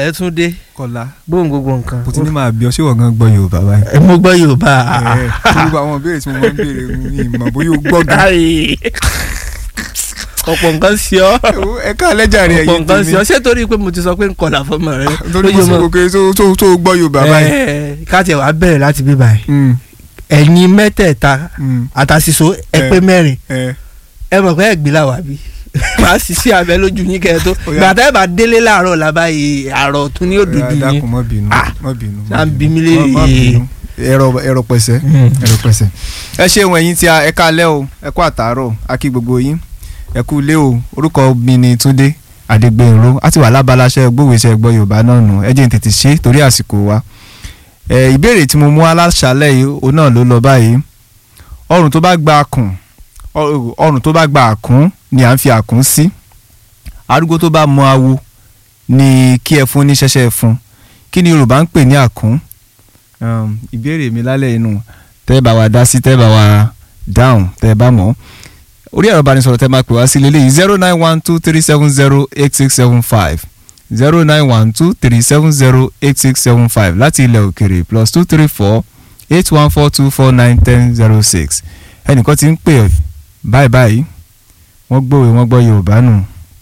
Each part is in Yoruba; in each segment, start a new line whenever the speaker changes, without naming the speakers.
pẹ̀lẹ́ tún dé
kọ́lá
bóun gbogbo nǹkan.
kò tí ní máa bí ọ ṣé wọ́n gan gbọ́ yorùbá báyìí.
ẹ mo gbọ́ yorùbá.
ẹ gbogbo àwọn ìbéèrè tí mo máa ń béèrè ní ìmọ̀ bóyá o gbọ́ gan.
Ai. ọ̀pọ̀ nǹkan sí ọ
ẹ ká lẹ́jà rẹ̀
ọ̀pọ̀
ẹ̀yìn
nǹkan sí ọ
tèmi
ṣé torí pé mo ti sọ pé nkọlà fọmọ rẹ
torí mo sì kò kéré tó tó tó gbọ́ yorùbá báyìí.
ẹ ká tiẹ̀ wá bẹ̀rẹ̀ láti bí báyìí
Mm,
ẹ̀yin mẹ́tẹ̀ẹ̀ta
mm,
àtàṣìṣo ẹ
Eh.
pé mẹ́rin
ẹ
ẹ mọ̀ pé ẹ gbé làwà bí màá sì sí abẹ lójú yín kẹ́ ẹ tó
Ó yá.
gbàtà ẹ bá délé láàárọ̀ làbáyé àrọ̀ tún ní òdòdó yín
dákun má bínú
Ah.
má bínú.
Ṣá ń bí mi
Má-
léèrè.
má bínú. ẹ̀rọ ẹ̀rọ pẹ̀sẹ̀ ẹ̀rọ pẹ̀sẹ̀. ẹ ṣeun ẹ̀yin tí a ẹ káalẹ́ o ẹ kú àtàárọ̀ a kí gbogbo yín ẹ kú ilé o orúkọ mi ni Túndé Adégbénró a ti wà lábaláṣẹ gbówèsẹ gbọ́ Yorùbá náà nù ẹ jẹ́ n tètè ṣe torí àsìkò wa. ẹ ìbéèrè tí mo mú aláṣálẹ̀ yìí òun náà ló lọ báyìí ọrùn tó bá gba àkùn ọ- ọrùn tó bá gba àkùn ni à ń fi àkùn sí arúgbó tó bá mọ awo ni kí ẹ fún ní ṣẹ̀ṣẹ̀ fún kí ni Yorùbá ń pè ní àkùn um, ìbéèrè mi lálẹ́ inú tẹ́ ẹ bá wa dá sí tẹ́ ẹ bá wa dáhùn tẹ́ ẹ bá mọ̀ orí ẹ̀rọ ìbánisọ̀rọ̀ tẹ́ ẹ máa pè wá sí lélẹ́yìí zero nine one two three seven zero eight six seven five zero nine one two three seven zero eight six seven five láti ilẹ̀ òkèrè plus two three four eight one four two four nine ten zero six ẹnìkan ti ń pè báyìí báyìí wọ́n gbòwe wọ́n gbọ́ Yorùbá nù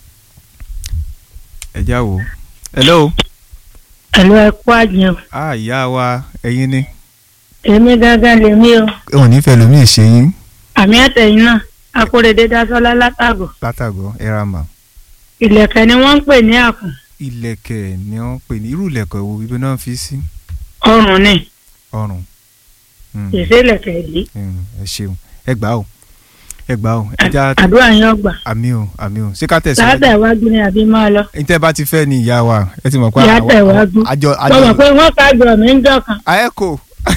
ẹ já wo hello
Àlọ́ ẹ̀kọ́ àjẹun.
ah ìyá wa ẹ̀yin ni
Èmi gángan lèmi o.
wọn nífẹ̀ẹ́ lómi ìṣe yín
Àmì àtẹ̀yìn náà. Akóredé Dásọ́lá látàgọ̀.
látàgọ́ ẹ̀ràmà
Ìlẹ̀kẹ̀ ni wọ́n ń pè ní àkùn.
ìlẹ̀kẹ̀ ni wọ́n pè ní irú ìlẹ̀kẹ̀ wo ibi náà fi sí
Ọrùn ni.
ọrùn Mm,
Ìṣe ìlẹ̀kẹ̀ yìí.
mm, ẹ ṣeun ẹ gbà ó ẹ gbà ó ẹ já
Àdúrà yín ọgbà.
àmì o àmì o ṣé ká tẹ̀síwájú
Láàtà ìwájú ni àbí máa lọ.
ní tẹ́ bá ti fẹ́ ni ìyá wa ẹ ti mọ̀ pé
Ìyá
àwa-
tẹ̀ wájú.
àjọ
Mo mọ̀ pé
àjọ
wọ́n kájọ mi ń dọ̀kan.
àẹ́kò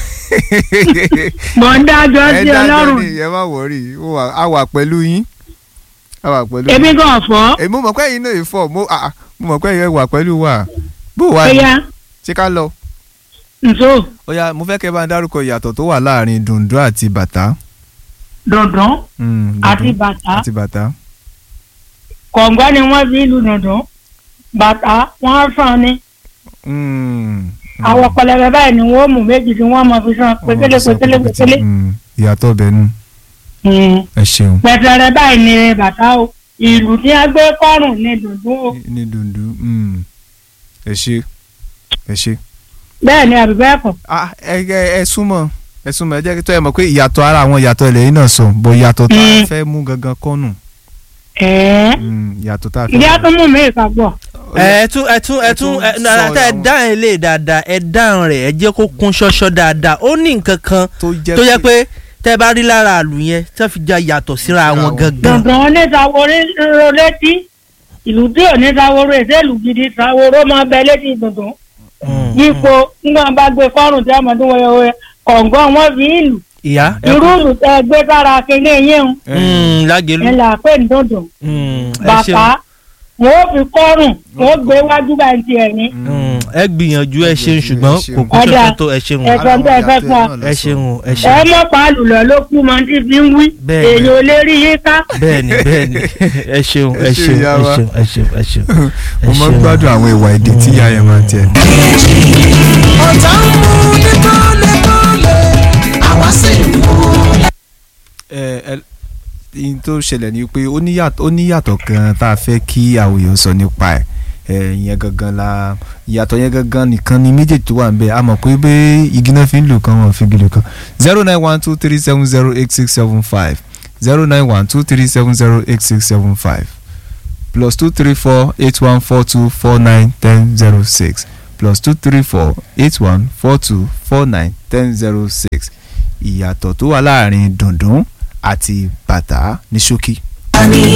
Mọ̀ ń dájọ́
ẹ
sí
dájọ́
Ọlọ́run.
ni ẹ má wọ̀rí a wà pẹ̀lú yín a wà pẹ̀lú
Èmi gan fọ́.
èmi mo mọ̀ pé ẹ̀yin náà yìí fọ̀ mo ah, ah, mo mọ̀ pé ẹ̀yin wà pẹ̀lú wa bó wà
Ó
ní
yá.
ṣé ká lọ.
Nso.
ó yá mo fẹ́ kẹ́ bá ń dárúkọ ìyàtọ̀ tó wà láàrin dùndún àti bàtà.
Dùndún
Mm, dùndún
àti bàtà.
àti bàtà.
Kọ̀ǹgọ́ ni wọ́n fi lu dùndún. Bàtà wọ́n sàn ni.
Mm, mm.
Àwọn pẹlẹbẹ báyìí ni wọ́n mú méjì tí wọ́n mọ̀ fi sàn. Pétélé pétélé pétélé.
Mm, ìyàtọ̀ bẹ̀ nu
Mm.
ẹ ṣeun
pẹ̀tẹ̀rẹ̀ báyìí ni bàtà o ìlú tí a gbé kọ́rùn ní dùndún o
ní dùndún mm, ẹ ṣe ẹ ṣe.
bẹ́ẹ̀ ni àbí bẹ́ẹ̀ kọ́
Ah, ẹ ẹ ẹ súnmọ́ ẹ súnmọ́ ẹ jẹ́ kí tó ẹ mọ̀ pé ìyàtọ̀ ara àwọn ìyàtọ̀ ilẹ̀ yìí náà sọ bọ̀ ìyàtọ̀ tá a
Mm.
fẹ́ mú gangan kọ́nù
ẹ̀ẹ́
Mm, ìyàtọ̀ tá a fẹ́.
ìyá tó mú mi ìkàgbọ́
ẹ tún ẹ tún ẹ
ẹ
tún
tún
ẹ
sọ
nàrà tá ẹ
àwọn-
dáhùn ilé dáadáa ẹ dáhùn rẹ̀ ẹ jẹ́ kó kún ṣọ́ṣọ́ dáadáa ó ní nǹkan kan
tó jẹ́
tó yẹ pé tẹ́ bá rí lára àlù yẹn tẹ́ fi já yàtọ̀ síra
Síra
wọn
wọn.
gangan.
dùndún onítàwóró ro létí ìlú tí onítàwóró èsèlú gidi tàwóró máa bẹ létí dùndún
Mm,
yípo nígbà bá gbé kọ́rùn tí a mọ̀ tó wọ́yọ̀wọ́ kọ̀ǹgọ́ wọn fi ìlú
ìyá ẹ
irú
kú
ìlú tẹ gbé sára kéde yín o
Mm, lágẹ̀lú
ẹ là pé ní dùndún
Mm, ẹ
bàtà
ṣeun
wọn ò fi kọ́rùn wọn ò gbé wájú bá ń tiẹ̀ ní
Mm, ẹ gbìyànjú ẹ ṣeun
Ẹ
ṣùgbọ́n
ṣeun.
kò kún
Ọ̀dà.
ṣọ́ṣọ́ tó ẹ ṣeun
Ẹ sọ bẹ́ẹ̀ fẹ́ fún ọ.
ẹ ṣeun o, ẹ
ẹ
ṣeun
mọ̀ pàálù lọ ló kú mọ́ tí fi ń wí
Bẹ́ẹ̀ ni.
èèyàn ò lè rí yín ká.
bẹ́ẹ̀ni bẹ́ẹ̀ni ẹ ṣeun ẹ
Ẹ ṣeun,
ṣeun
ìyá
ẹ
wa.
ṣeun ẹ ṣeun ẹ ṣeun.
mo máa ń gbádùn àwọn ìwà èdè tí ìyá yẹn máa ń tiẹ̀.
ọ̀tá ń mú ní kọ́lẹ́kọ́lẹ́ àwa sì ń mú.
ẹ ẹ ihun tó ṣẹlẹ̀ ni pé ó níyàtọ̀ ó níyàtọ̀ kan tá a fẹ́ kí àwọn èèyàn sọ nípa ẹ̀ ẹ ìyẹn gangan la ìyàtọ̀ yẹn gangan nìkan ni méjèèjì tó wà ń bẹ a mọ̀ pé bẹ́ igi náà fi ń lò kan wọn fi igi lò kan zero nine one two three seven zero eight six seven five zero nine one two three seven zero eight six seven five plus two three four eight one four two four nine ten zero six plus two three four eight one four two four nine ten zero six ìyàtọ̀ tó wà láàrin dùndún àti bàtà ní ṣókí.
àní